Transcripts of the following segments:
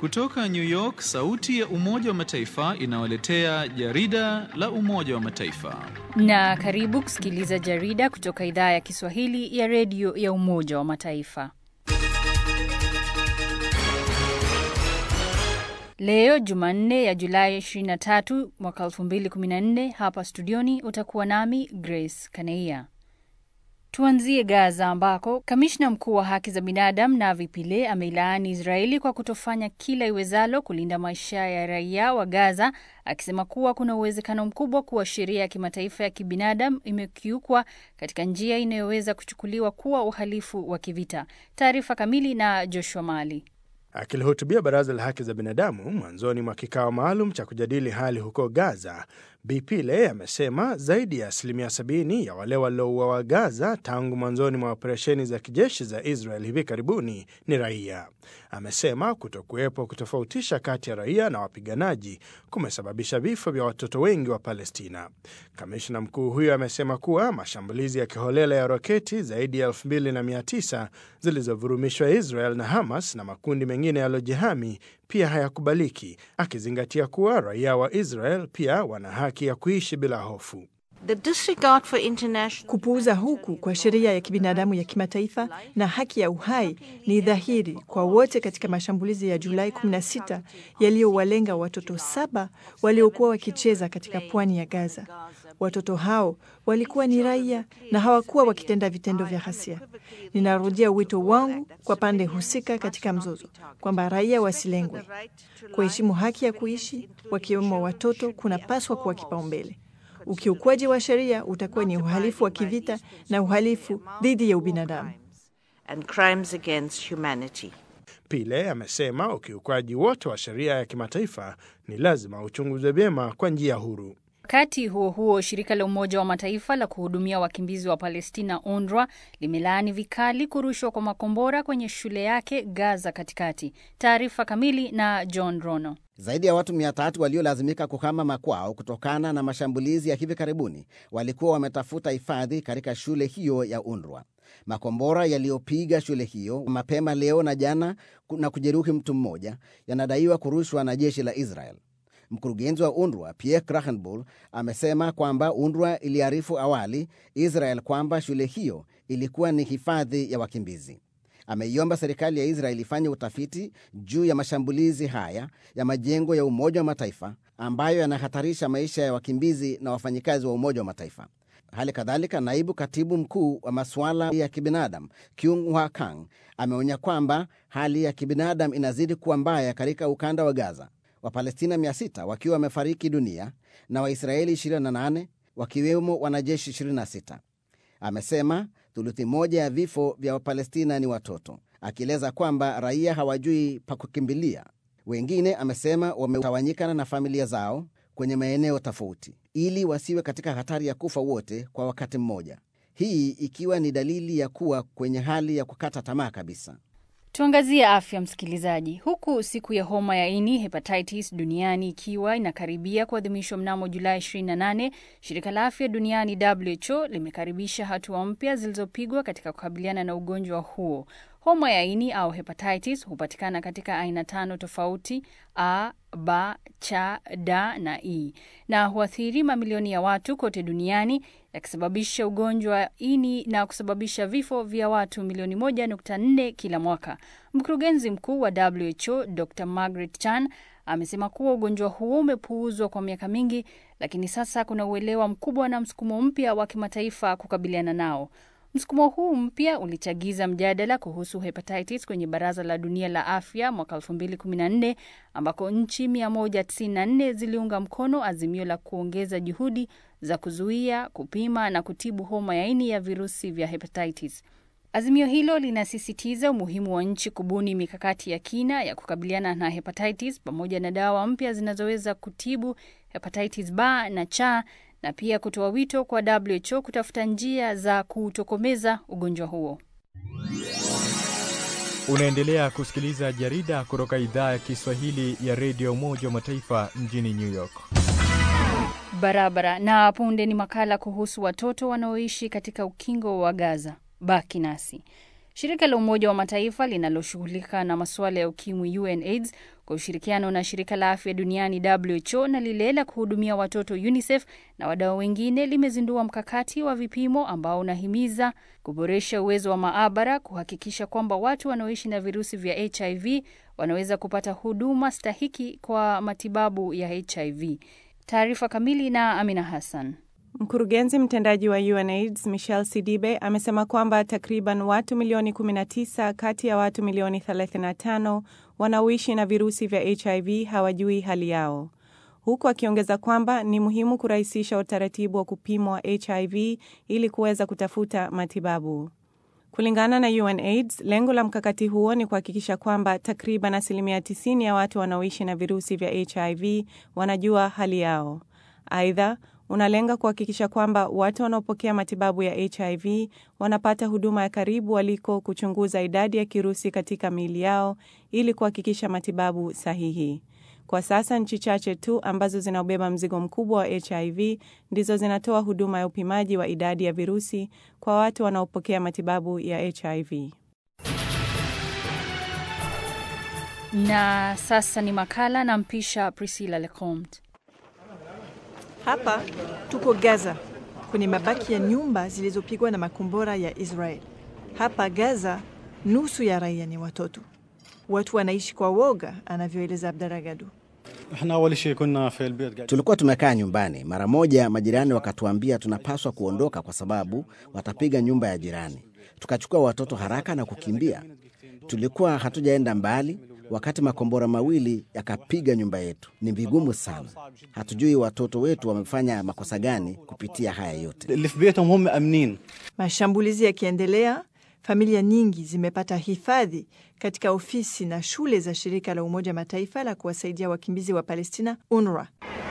Kutoka New York, sauti ya Umoja wa Mataifa inawaletea jarida la Umoja wa Mataifa. Na karibu kusikiliza jarida kutoka idhaa ya Kiswahili ya redio ya Umoja wa Mataifa. Leo Jumanne ya Julai 23 mwaka 2014, hapa studioni utakuwa nami Grace Kaneia. Tuanzie Gaza ambako kamishna mkuu wa haki za binadamu Navi Pillay ameilaani Israeli kwa kutofanya kila iwezalo kulinda maisha ya raia wa Gaza, akisema kuwa kuna uwezekano mkubwa kuwa sheria ya kimataifa ya kibinadamu imekiukwa katika njia inayoweza kuchukuliwa kuwa uhalifu wa kivita. Taarifa kamili na Joshua Mali. Akilihutubia baraza la haki za binadamu mwanzoni mwa kikao maalum cha kujadili hali huko Gaza, Bi Pillay amesema zaidi ya asilimia sabini ya wale waliouawa Gaza tangu mwanzoni mwa operesheni za kijeshi za Israel hivi karibuni ni raia. Amesema kutokuwepo kutofautisha kati ya raia na wapiganaji kumesababisha vifo vya watoto wengi wa Palestina. Kamishna mkuu huyo amesema kuwa mashambulizi ya kiholela ya roketi zaidi ya 2900 zilizovurumishwa Israel na Hamas na makundi mengine yaliyojihami pia hayakubaliki, akizingatia kuwa raia wa Israel pia wana haki ya kuishi bila hofu. Kupuuza huku kwa sheria ya kibinadamu ya kimataifa na haki ya uhai ni dhahiri kwa wote katika mashambulizi ya Julai 16 yaliyowalenga watoto saba waliokuwa wakicheza katika pwani ya Gaza. Watoto hao walikuwa ni raia na hawakuwa wakitenda vitendo vya ghasia. Ninarudia wito wangu kwa pande husika katika mzozo kwamba raia wasilengwe. Kuheshimu haki ya kuishi, wakiwemo watoto, kunapaswa kuwa kipaumbele. Ukiukwaji wa sheria utakuwa ni uhalifu wa kivita na uhalifu dhidi ya ubinadamu. Pillay amesema ukiukwaji wote wa sheria ya kimataifa ni lazima uchunguzwe vyema kwa njia huru. Wakati huo huo, shirika la Umoja wa Mataifa la kuhudumia wakimbizi wa Palestina, UNRWA, limelaani vikali kurushwa kwa makombora kwenye shule yake Gaza katikati. Taarifa kamili na John Rono. Zaidi ya watu mia tatu waliolazimika kuhama makwao kutokana na mashambulizi ya hivi karibuni walikuwa wametafuta hifadhi katika shule hiyo ya UNRWA. Makombora yaliyopiga shule hiyo mapema leo na jana na kujeruhi mtu mmoja yanadaiwa kurushwa na jeshi la Israel. Mkurugenzi wa UNRWA Pierre Krahenbull amesema kwamba UNRWA iliarifu awali Israel kwamba shule hiyo ilikuwa ni hifadhi ya wakimbizi. Ameiomba serikali ya Israel ifanye utafiti juu ya mashambulizi haya ya majengo ya Umoja wa Mataifa ambayo yanahatarisha maisha ya wakimbizi na wafanyikazi wa Umoja wa Mataifa. Hali kadhalika, naibu katibu mkuu wa masuala ya kibinadamu Kyung Wa Kang ameonya kwamba hali ya kibinadamu inazidi kuwa mbaya katika ukanda wa Gaza, Wapalestina 600 wakiwa wamefariki dunia na Waisraeli 28 wakiwemo wanajeshi 26. Amesema thuluthi moja ya vifo vya Wapalestina ni watoto, akieleza kwamba raia hawajui pa kukimbilia. Wengine amesema wametawanyikana na familia zao kwenye maeneo tofauti ili wasiwe katika hatari ya kufa wote kwa wakati mmoja, hii ikiwa ni dalili ya kuwa kwenye hali ya kukata tamaa kabisa. Tuangazie afya, msikilizaji. Huku siku ya homa ya ini hepatitis duniani ikiwa inakaribia kuadhimishwa mnamo Julai 28, shirika la afya duniani WHO limekaribisha hatua mpya zilizopigwa katika kukabiliana na ugonjwa huo. Homa ya ini au hepatitis hupatikana katika aina tano tofauti: A, B, C, D na E, na huathiri mamilioni ya watu kote duniani yakisababisha ugonjwa wa ini na kusababisha vifo vya watu milioni 1.4 kila mwaka. Mkurugenzi mkuu wa WHO Dr Margaret Chan amesema kuwa ugonjwa huo umepuuzwa kwa miaka mingi, lakini sasa kuna uelewa mkubwa na msukumo mpya wa kimataifa kukabiliana nao. Msukumo huu mpya ulichagiza mjadala kuhusu hepatitis kwenye Baraza la Dunia la Afya mwaka 2014 ambako nchi 194 ziliunga mkono azimio la kuongeza juhudi za kuzuia, kupima na kutibu homa ya ini ya virusi vya hepatitis. Azimio hilo linasisitiza umuhimu wa nchi kubuni mikakati ya kina ya kukabiliana na hepatitis pamoja na dawa mpya zinazoweza kutibu hepatitis B na C na pia kutoa wito kwa WHO kutafuta njia za kutokomeza ugonjwa huo. Unaendelea kusikiliza jarida kutoka idhaa ya Kiswahili ya redio Umoja wa Mataifa mjini New York. Barabara na punde ni makala kuhusu watoto wanaoishi katika ukingo wa Gaza. Baki nasi. Shirika la Umoja wa Mataifa linaloshughulika na masuala ya ukimwi UNAIDS kwa ushirikiano na shirika la afya duniani WHO na lile la kuhudumia watoto UNICEF na wadau wengine limezindua mkakati wa vipimo ambao unahimiza kuboresha uwezo wa maabara kuhakikisha kwamba watu wanaoishi na virusi vya HIV wanaweza kupata huduma stahiki kwa matibabu ya HIV. Taarifa kamili na Amina Hassan. Mkurugenzi mtendaji wa UNAIDS Michelle Sidibe amesema kwamba takriban watu milioni 19 kati ya watu milioni 35 wanaoishi na virusi vya HIV hawajui hali yao, huku akiongeza kwamba ni muhimu kurahisisha utaratibu wa kupimwa HIV ili kuweza kutafuta matibabu. Kulingana na UNAIDS, lengo la mkakati huo ni kuhakikisha kwamba takriban asilimia 90 ya watu wanaoishi na virusi vya HIV wanajua hali yao. Aidha, unalenga kuhakikisha kwamba watu wanaopokea matibabu ya HIV wanapata huduma ya karibu waliko kuchunguza idadi ya kirusi katika miili yao ili kuhakikisha matibabu sahihi. Kwa sasa nchi chache tu ambazo zinaobeba mzigo mkubwa wa HIV ndizo zinatoa huduma ya upimaji wa idadi ya virusi kwa watu wanaopokea matibabu ya HIV. Na sasa ni makala na mpisha Priscilla Lecomte. Hapa tuko Gaza, kwenye mabaki ya nyumba zilizopigwa na makombora ya Israel. Hapa Gaza, nusu ya raia ni watoto. Watu wanaishi kwa woga, anavyoeleza Abdaragadu. Tulikuwa tumekaa nyumbani, mara moja majirani wakatuambia tunapaswa kuondoka kwa sababu watapiga nyumba ya jirani. Tukachukua watoto haraka na kukimbia. Tulikuwa hatujaenda mbali wakati makombora mawili yakapiga nyumba yetu. Ni vigumu sana, hatujui watoto wetu wamefanya makosa gani kupitia haya yote. Mashambulizi yakiendelea, familia nyingi zimepata hifadhi katika ofisi na shule za shirika la Umoja Mataifa la kuwasaidia wakimbizi wa Palestina, UNRWA.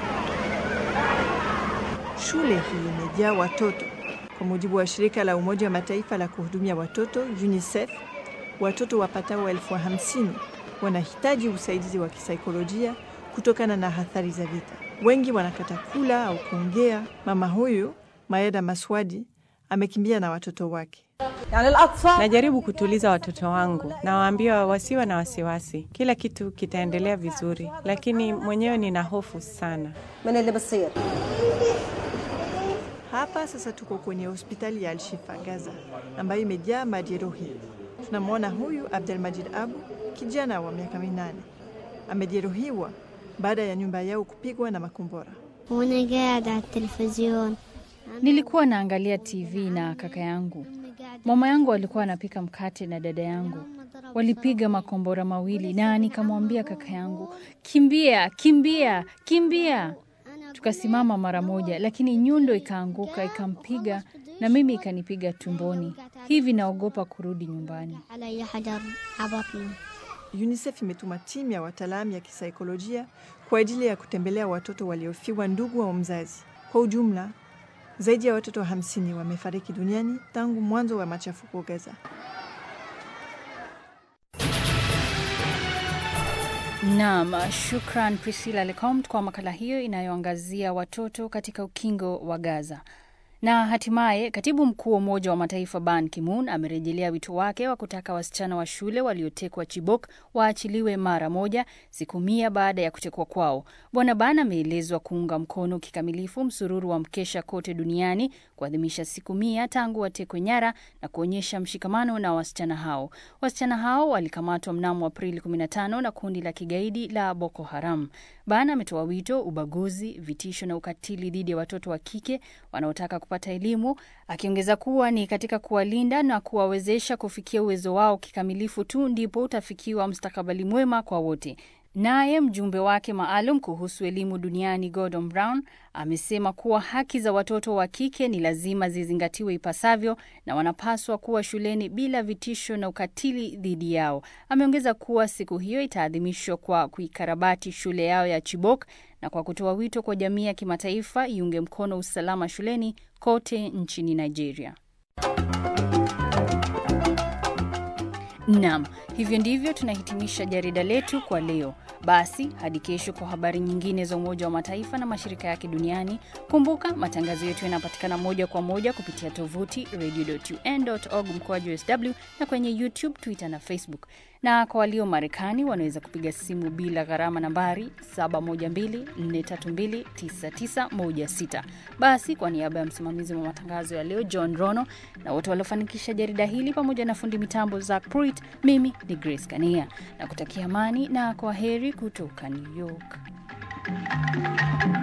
Shule hii imejaa watoto. Kwa mujibu wa shirika la Umoja wa Mataifa la kuhudumia watoto UNICEF, watoto wapatao elfu hamsini wanahitaji usaidizi wa kisaikolojia kutokana na athari za vita. Wengi wanakata kula au kuongea. Mama huyu Maeda Maswadi amekimbia na watoto wake. Najaribu kutuliza watoto wangu, nawaambia wasiwe na wasiwasi, kila kitu kitaendelea vizuri, lakini mwenyewe nina hofu sana. Hapa sasa tuko kwenye hospitali ya Alshifa Gaza, ambayo imejaa majeruhi. Tunamwona huyu Abdelmajid Abu, kijana wa miaka minane, amejeruhiwa baada ya nyumba yao kupigwa na makombora. Nilikuwa naangalia TV na kaka yangu. Mama yangu alikuwa anapika mkate na dada yangu walipiga makombora mawili, na nikamwambia kaka yangu, kimbia, kimbia, kimbia. Tukasimama mara moja, lakini nyundo ikaanguka ikampiga na mimi ikanipiga tumboni. Hivi naogopa kurudi nyumbani. UNICEF imetuma timu ya wataalamu ya kisaikolojia kwa ajili ya kutembelea watoto waliofiwa ndugu wa mzazi. Kwa ujumla, zaidi ya watoto hamsini wamefariki duniani tangu mwanzo wa machafuko Gaza. Naam, shukran Priscilla Lecomt kwa makala hiyo inayoangazia watoto katika ukingo wa Gaza. Na hatimaye katibu mkuu wa Umoja wa Mataifa Ban Ki-moon amerejelea wito wake wa kutaka wasichana wa shule waliotekwa Chibok waachiliwe mara moja, siku mia baada ya kutekwa kwao. Bwana Ban ameelezwa kuunga mkono kikamilifu msururu wa mkesha kote duniani kuadhimisha siku mia tangu watekwe nyara na kuonyesha mshikamano na wasichana hao. Wasichana hao walikamatwa mnamo Aprili 15 na kundi la kigaidi la Boko Haram. Ban ametoa wito ubaguzi, vitisho na ukatili dhidi ya watoto wa kike wanaotaka kupata elimu, akiongeza kuwa ni katika kuwalinda na kuwawezesha kufikia uwezo wao kikamilifu tu ndipo utafikiwa mustakabali mwema kwa wote. Naye mjumbe wake maalum kuhusu elimu duniani Gordon Brown amesema kuwa haki za watoto wa kike ni lazima zizingatiwe ipasavyo na wanapaswa kuwa shuleni bila vitisho na ukatili dhidi yao. Ameongeza kuwa siku hiyo itaadhimishwa kwa kuikarabati shule yao ya Chibok na kwa kutoa wito kwa jamii ya kimataifa iunge mkono usalama shuleni kote nchini Nigeria. Naam, hivyo ndivyo tunahitimisha jarida letu kwa leo. Basi hadi kesho kwa habari nyingine za Umoja wa Mataifa na mashirika yake duniani. Kumbuka matangazo yetu yanapatikana moja kwa moja kupitia tovuti radio.un.org mkoaju sw na kwenye YouTube, Twitter na Facebook. Na kwa walio Marekani wanaweza kupiga simu bila gharama nambari 712-432-9916. Basi kwa niaba ya msimamizi wa matangazo ya leo John Rono na wote waliofanikisha jarida hili pamoja na fundi mitambo Zack Pruitt, mimi ni Grace Kania na kutakia amani na kwa heri kutoka New York.